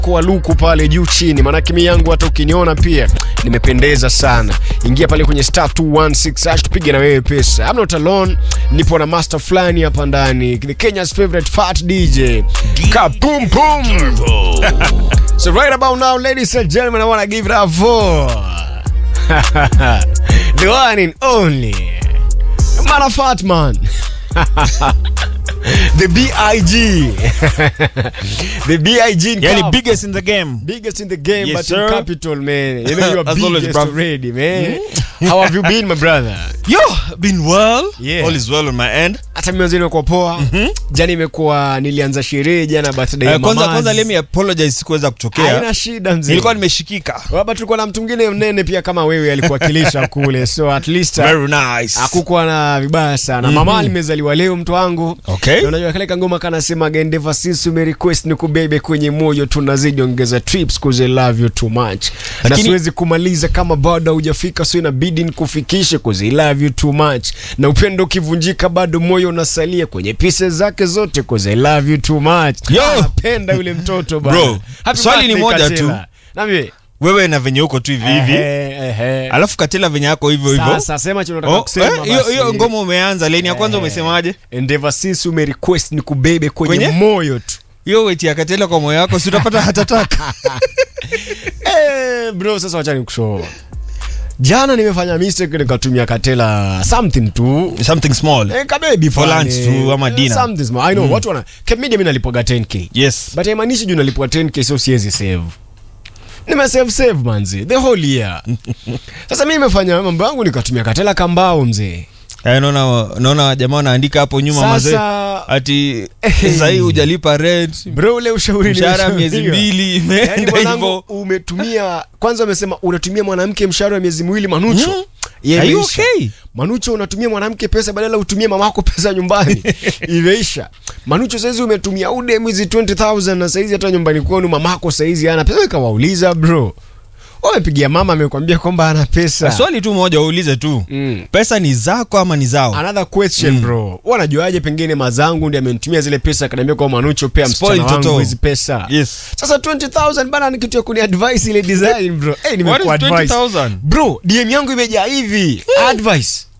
kwa luku pale juu chini, maanake mi yangu hata ukiniona pia nimependeza sana. Ingia pale kwenye star 216 hash tupige na wewe pesa. I'm not alone, nipo na master fulani hapa ndani, the Kenya's favorite fat DJ Kapum Pum. So right about now, ladies and gentlemen, I wanna give it up for the one and only man of fat man. the BIG. the BIG in Yani Cup. biggest in the game. biggest in the game, Yes, but sir. in capital, man. You know you are As always, biggest bruv. already, man. How have you been, my brother? Yo, been well. Yeah. All is well on my end. Hata mimi imekuwa poa. Jana imekuwa nilianza sherehe jana birthday ya Uh, kwanza mamazi. kwanza let me apologize sikuweza kutokea. Haina shida mzee. Nilikuwa nimeshikika. Hapa tulikuwa na mtu mwingine mnene pia kama wewe alikuwakilisha kule. So at least uh, Very nice. hakukuwa na vibaya sana. Mama alimezaliwa leo mtu wangu. Okay. Na unajua kale kangoma kanasema gendeva sisi ume request ni kubebe kwenye moyo tunazidi ongeza trips cause I love you too much. Na Lakini- siwezi kumaliza kama bado hujafika so inabidi nikufikishe cause I love you too much. Na upendo ukivunjika bado moyo unasalia kwenye pieces zake zote cause I love you too much. Yo! Napenda yule mtoto bana. Bro, Happy swali ni birthday, moja Katela. tu. Nami Wewe na venye uko tu hivi hivi. Ehe, ehe. Alafu katela venye yako hivyo hivyo. Sasa sema chenye unataka Oh, kusema eh, hiyo basi. hiyo ngoma umeanza leni ya kwanza umesemaje? Endeavor sisi ume request ni kubebe kwenye, Kwenye? moyo tu. Hiyo weti ya katela kwa moyo wako si utapata hatataka. Eh, bro sasa wacha nikushow. Jana nimefanya mistake nikatumia katela something tu. Something small. Eh, kabebi For fulani. lunch tu ama Eh, dinner. Something small. I know watu wana Kemedia mimi nalipoga 10k. Yes. But haimaanishi juu nalipwa 10k so siwezi save. Nime save save manzi the whole year. Sasa mimi nimefanya mambo yangu nikatumia katela kambao mzee. Eh, naona naona jamaa wanaandika hapo nyuma mazee. Sasa Ati Eh. sasa hii hujalipa rent. bro ule ushauri Mshahara miezi nimeshauriwa. mbili Yaani imeenda mwanangu hivyo. umetumia kwanza umesema unatumia mwanamke mshahara wa miezi miwili manucho Mhm. Yeah, Are you imeisha. okay? manucho unatumia mwanamke pesa badala utumie mamako pesa nyumbani imeisha manucho saizi umetumia ude mwezi 20000 na saizi hata nyumbani kwenu mamako saizi ana pesa ikawauliza bro wamepigia mama amekwambia kwamba ana pesa Swali tu moja uulize tu. Mm. Pesa ni zako ama ni zao? another question bro wanajuaje pengine mazangu ndi amenitumia zile pesa akaniambia kwa manucho pea msichana Spoil wangu toto. hizi pesa Yes. sasa 20000 bana ni kitu ya kuni advice ile design bro hey, What nimekuwa is advice 20,000? bro dm yangu imejaa hivi advice